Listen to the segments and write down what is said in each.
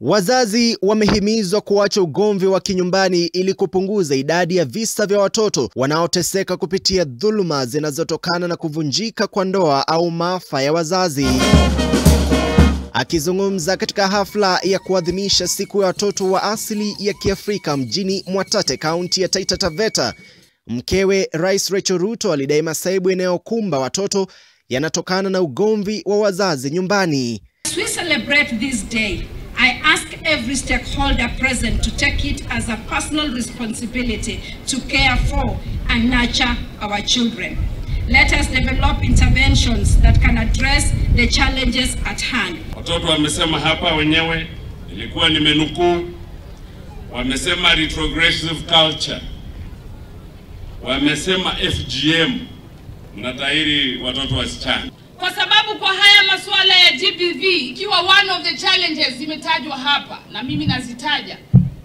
Wazazi wamehimizwa kuacha ugomvi wa kinyumbani ili kupunguza idadi ya visa vya watoto wanaoteseka kupitia dhuluma zinazotokana na kuvunjika kwa ndoa au maafa ya wazazi. Akizungumza katika hafla ya kuadhimisha siku ya watoto wa asili ya Kiafrika mjini Mwatate, kaunti ya Taita Taveta, mkewe Rais Rachel Ruto alidai masaibu yanayokumba watoto yanatokana na ugomvi wa wazazi nyumbani. As we celebrate this day, I ask every stakeholder present to take it as a personal responsibility to care for and nurture our children. Let us develop interventions that can address the challenges at hand. Watoto wamesema hapa wenyewe, ilikuwa nimenukuu, wamesema retrogressive culture, wamesema FGM, mnatahiri watoto wasichana kwa sababu kwa haya masuala ya GBV ikiwa one of the challenges zimetajwa hapa na mimi nazitaja,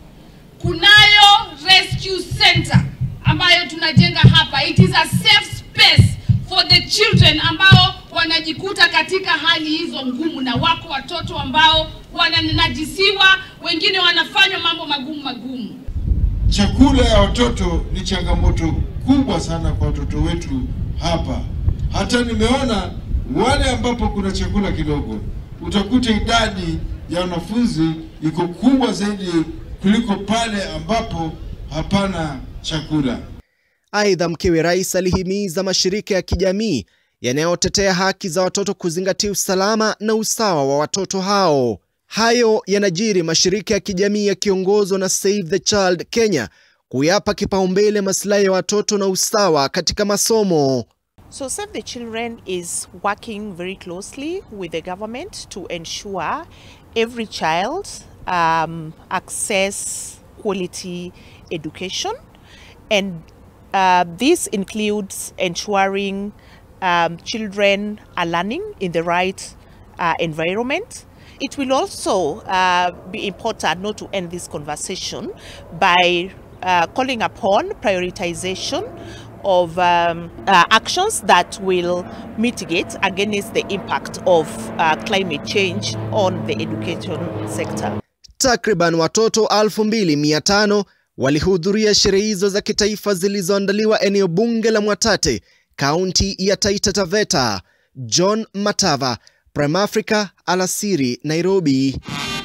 kunayo rescue center ambayo tunajenga hapa. It is a safe space for the children ambao wanajikuta katika hali hizo ngumu, na wako watoto ambao wananajisiwa, wengine wanafanywa mambo magumu magumu. Chakula ya watoto ni changamoto kubwa sana kwa watoto wetu hapa. Hata nimeona wale ambapo kuna chakula kidogo, utakuta idadi ya wanafunzi iko kubwa zaidi kuliko pale ambapo hapana chakula. Aidha, mkewe rais alihimiza mashirika ya kijamii yanayotetea haki za watoto kuzingatia usalama na usawa wa watoto hao. Hayo yanajiri mashirika ya kijamii yakiongozwa na Save the Child Kenya kuyapa kipaumbele maslahi ya watoto na usawa katika masomo. So Save the Children is working very closely with the government to ensure every child um, access quality education and uh, this includes ensuring um, children are learning in the right uh, environment. It will also uh, be important not to end this conversation by uh, calling upon prioritization of um, uh, actions that will mitigate against the impact of uh, climate change on the education sector. Takriban watoto 2500 walihudhuria sherehe hizo za kitaifa zilizoandaliwa eneo bunge la Mwatate, kaunti ya Taita Taveta. John Matava, Prime Africa, alasiri, Nairobi.